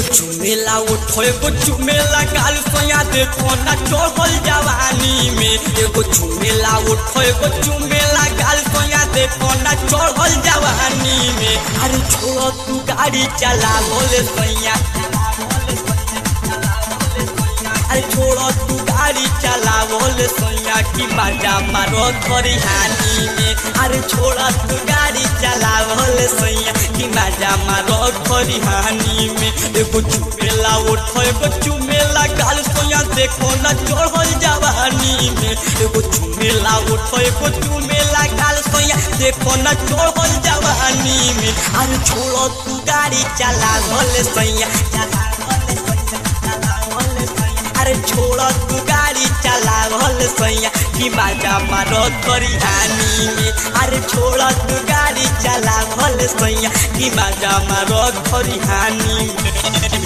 एगो चुमेला उठो एगो चुमेला गाल सोया देखो ना चढ़ल जवानी में एगो चुमेला उठो एगो चुमेला गाल सोया देखो ना चढ़ल जवानी में अरे छोड़ो तू गाड़ी चला बोले सैया अरे छोड़ो तू गाड़ी चला बोले सैया की बाजा मारो थोड़ी हानि में अरे छोड़ो तू गाड़ी चला बोले सैया की बाजा मारो थोड़ी हानि में एगो चुमेला उठो एगो चुमेला गाल सोया देखो ना चढ़ल जवानी में एगो चुमेला उठो एगो चुमेला गाल सोया देखो ना चढ़ल जवानी में अरे छोड़ो तू गाड़ी चला बोले सैया चला बोले सैया चला बोले सैया अरे छोड़ तू गाड़ी चला भल सैया कि बाजा मारो करी हानि में अरे छोड़ तू गाड़ी चला भल सैया कि बाजा मारो करी हानि में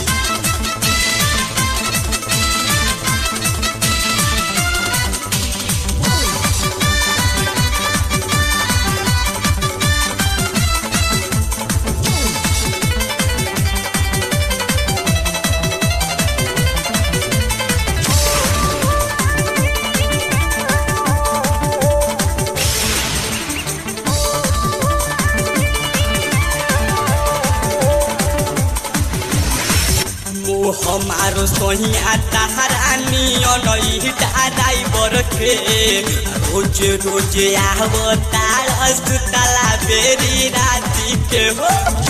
मोह हमारो सोहिया तहरानी अनई ड्राइवर के रोज रोज आव तारस तला बेरी राती के हो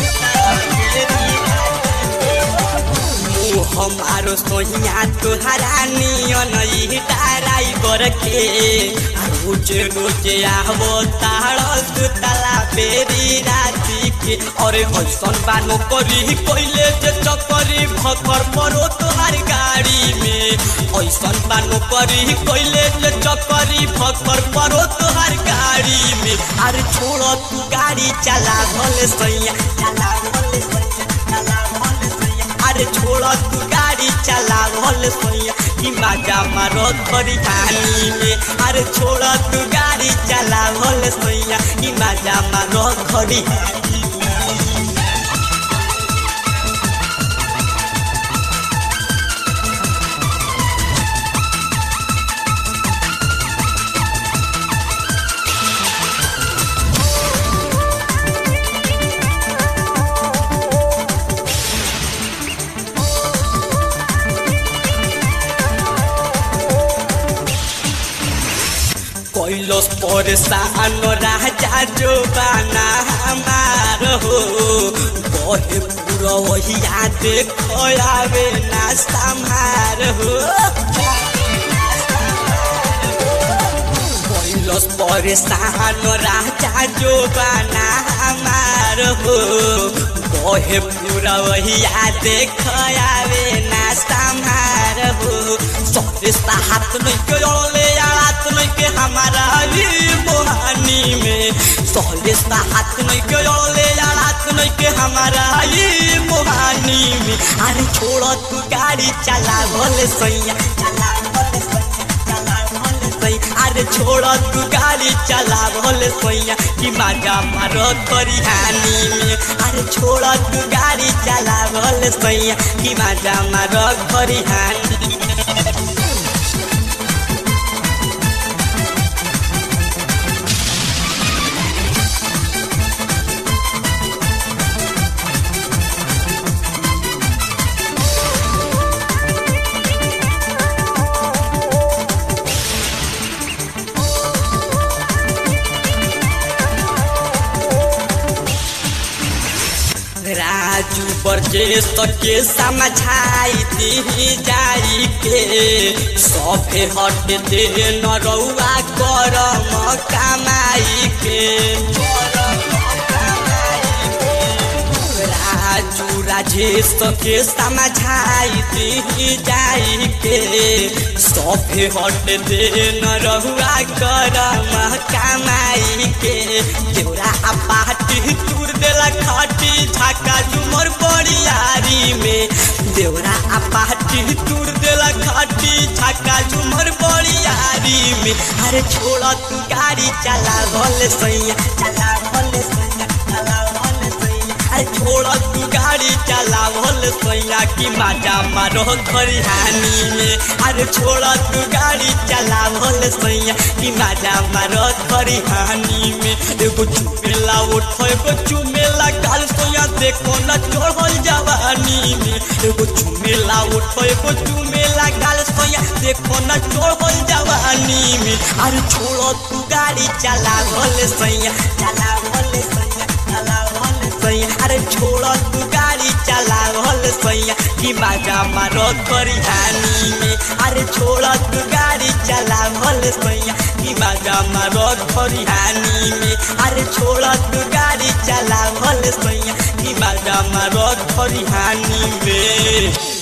मोह हमारो सोहिया तुहरानी अनई ड्राइवर के रोज रोज आव तारस तला बेरी राती के अरे ऐसन बानो करी कोइले जे चकरी फकर परो तोहार गाड़ी में ऐसन बानो करी कोइले जे चकरी फकर परो तोहार गाड़ी में अरे छोड़ो तू गाड़ी चला भले सैया चला भले सैया चला भले सैया अरे छोड़ो तू गाड़ी चला भले सैया कि माजा मारो थोड़ी हानि में अरे छोड़ो तू गाड़ी चला भले सैया कि माजा मारो थोड़ी हानि कैलस परेशान राजा जो बाना हमार हो कहे पूरा वही देख आवे ना संहार हो कैलस परेशान राजा जो बाना हमार हो कहे पूरा वही देख आवे ना संहार हो सौदेशा हाथ नहीं के ले हाथ नहीं के हमारा ही मोहानी में सौदेशा हाथ नहीं के ले हाथ नहीं के हमारा ही मोहानी में अरे छोड़ो तू गाड़ी चला भले सैया चला भले सैया चला भले सैया अरे छोड़ो तू गाड़ी चला भले सैया कि माजा मारो करी हानि में अरे छोड़ो तू गाड़ी चला भले सैया कि माजा मारो करी हानि में राजू बरजेश के समझाई दी जाई के सफे हट दे न रउआ करम कमाई के राजू राजेश के समझाई दी जाई के सफे हट दे न रहुआ करम कमाई के देवरा पाटी तूर देला खाटी झाका झुमर बड़ियारी में देवरा आ पाटी तूर देला खाटी झाका झुमर बड़ियारी में अरे छोड़ा तू गाड़ी चला भले सैया चला भले सैया चला भले सैया अरे छोड़ तू गाड़ी चलावल सैया की माजा मारो खरिहानी में अरे छोड़ तू गाड़ी चलावल सैया की माजा मारो खरिहानी में एगो चुमेला उठो एगो चुमेला गाल सोया देखो न चढ़ल जवानी में एगो चुमेला उठो एगो चुमेला गाल सोया देखो न चढ़ल जवानी में अरे छोड़ तू गाड़ी चलावल सैया चलावल सैया चलावल सैया अरे छोड़ तू गाड़ी चलावल सैया कि माजा मारो खरिहानी में अरे छोड़ तू गाड़ी चलावल सैया कि माजा मारो खरिहानी में अरे छोड़ तू गाड़ी चलावल सैया कि माजा मारो खरिहानी में